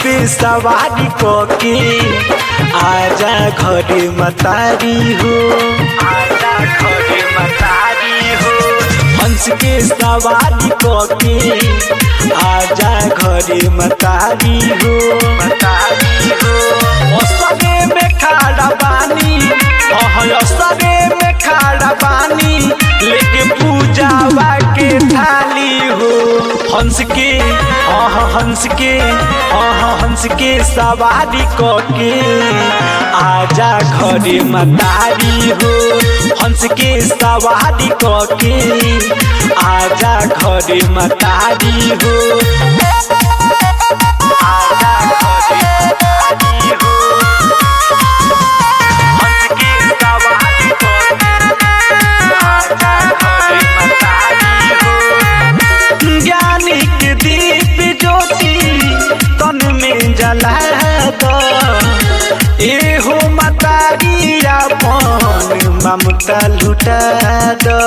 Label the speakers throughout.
Speaker 1: पे सवारी के आजा घरे मतारी हो आजा घरे मतारी हो हंस के सवारी के आजा घरे मतारी हो मतारी हो असरे में खाड़ा बानी अह असरे में खाड़ा बानी लेके पूजावा के थाली हो हंस के अह हंस के अह हंस के सवारी के आजा घरे मतारी हो हंस के सवारी के आजा घरे मतारी हो आजा घरे मतारी हो हंस के सवारी आजा घरे मतारी हो ज्ञानी के दीप ज्योति तन में जला दो एहो मतारी अपन ममता लुटा दो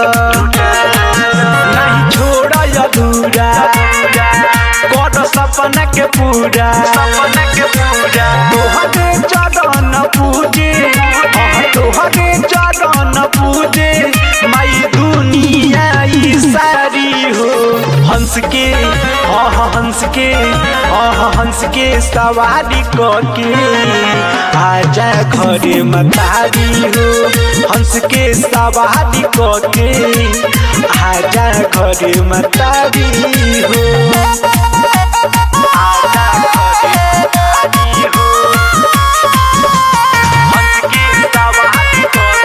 Speaker 1: नहीं छोड़ अधूरा कर सपना के पूरा सपना के पूरा तोहरे चरण पूजे हाँ, तोहरे चरण पूजे माई दुनिया ई सारी हो हंस के आह हंस के आह हंस के सवारी के आजा घरे मतारी हो हंस के सवारी के आजा घरे मतारी हो आजा घरे मतारी हो हंस के सवारी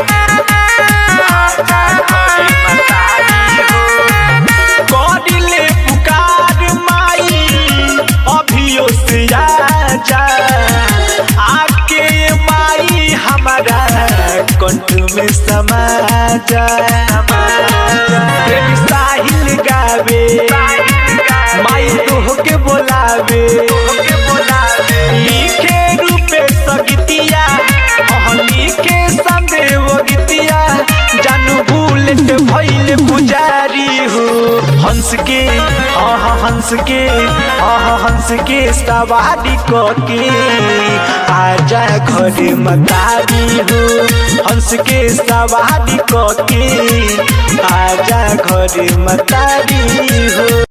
Speaker 1: आजा घरे मतारी हो करिले पुकार माई अभियो से आजा आके माई हमारा कंठ में समा जा प्रेम साहिल गावे माई तोह के बोलावे लिखे रूपे सगतिया अह लिखे संदेव गीतिया जानू बुलेट भइल पुजारी हो हंस के आह हंस के आह हंस के सवारी के आजा घरे मतारी हो हंस के सवारी के आजा घरे मतारी हो